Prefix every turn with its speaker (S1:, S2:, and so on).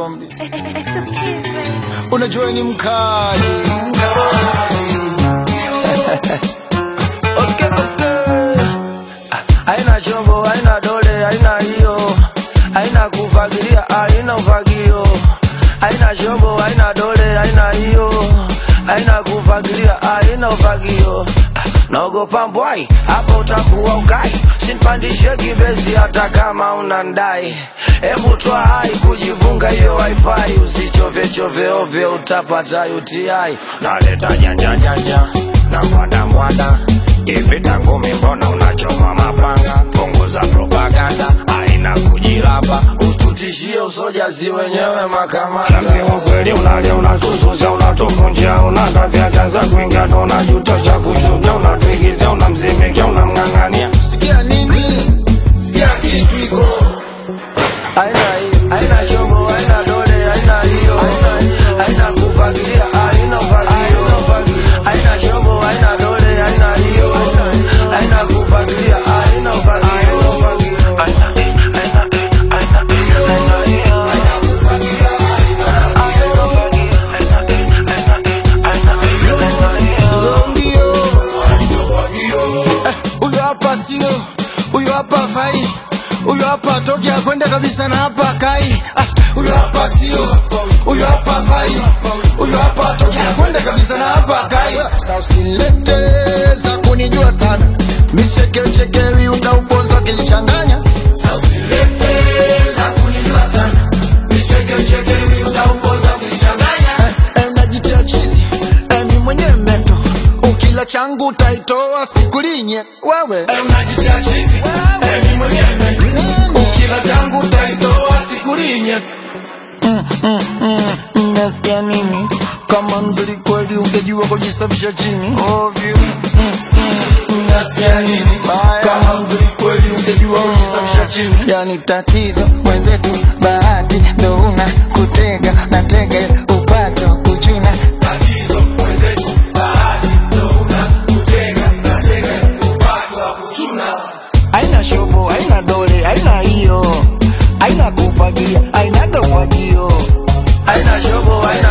S1: zombi.
S2: It's the kids, baby.
S1: Unajua ni mkali.
S3: Okay, okay. Ah, Haina chombo, haina dole, haina hiyo, haina kufagilia, haina ufagio. Haina chombo, haina dole, haina hiyo, haina kufagilia, haina ufagio. Ah, Naogopa mbwai, hapo utakuwa ukai, sinpandishe kibezi hata kama unandai. Hebu toa hai kujivunga hiyo wifi, usichove chove ovyo, utapata UTI.
S4: naleta janja janja na mwada mwada ivita ngumi mbona unachoma mapanga punguza propaganda aina kujilapa
S3: Usitutishie usoja si wenyewe makamanda.
S4: Niambie ukweli unalia unatususa unatuvunjia unatafya chanza kuingia ndo unajuta cha kushuka unatuigizia unamzimikia unamng'ang'ania
S1: Sikia nini? Sikia kitu iko.
S3: Haina hii, haina chombo, haina dole, haina hiyo, haina kufagilia, haina ufagio. Haina chombo, haina dole, haina hiyo, haina kufagilia, haina ufagio.
S1: Zombio. Eh, Huyo hapa sio, huyo hapa fai, huyo hapa toki akwenda kabisa na hapa kai. Ah, Huyo hapa sio, huyo hapa fai, huyo hapa toki akwenda kabisa na hapa kai. Sasa usilete za kunijua sana, micheke chekewi utauponza kilichanganya. Sasa usilete za kunijua sana, micheke chekewi utauponza kilichanganya. Eh, eh, unajitia chizi, eh, mi mwenyewe meto ukila changu utaitoa sikulinye wewe eh, unajitia chizi eh, mi mwenyewe meto ukila changu utaitoa sikulinye Nasikia nini? Kama mzuri kweli ungejua kujisafisha chini ovyo. Nasikia nini? Kama mzuri kweli ungejua kujisafisha chini. Yani tatizo mwenzetu, bahati ndo una kutega na tege upato kuchuna. Tatizo mwenzetu, bahati ndo una kutega na tege upato wa kuchuna. Haina shobo, haina dole, haina hiyo, haina kufagia, haina kafagio.
S3: Haina chombo, haina